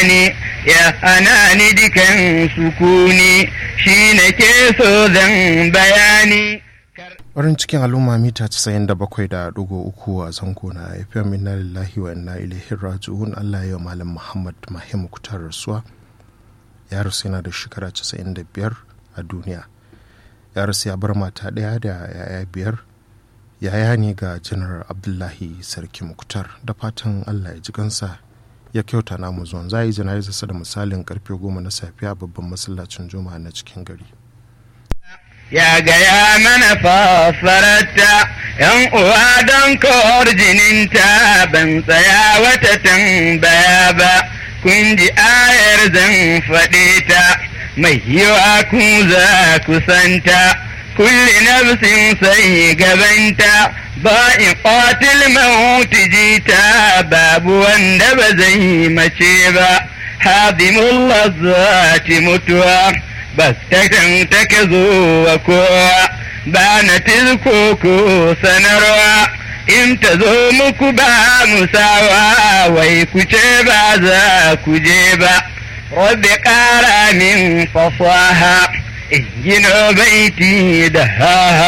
bani ya hana ni dukan sukuni shi na ke so zan bayani Farin cikin al'umma mita 97.3 a zango na FM inna lillahi wa inna ilaihi raji'un Allah ya malam Muhammad Mahim Kutar rasuwa ya rasu yana da shekara 95 a duniya ya rasu ya bar mata ɗaya da yaya biyar yaya ne ga janar abdullahi sarki muktar da fatan allah ya ji kansa ya kyauta namu zuwan za a yi jana'izarsa da misalin karfe goma na safiya babban masallacin juma'a na cikin gari ya gaya mana fassararta yan uwa don kawar jininta ban tsaya wata tambaya ba kun ji ayar zan faɗe ta mai yiwa ku za ku santa kulli nafsin sai gabanta ba in qatil mauti jita babu wanda ba zai mace ba hadimul lazzati mutuwa bas takan take zuwa kowa ba na tilko ko sanarwa in ta zo muku ba musawa wai ku ce ba za ku je ba rabbi ƙara min fasaha in gina baiti da ha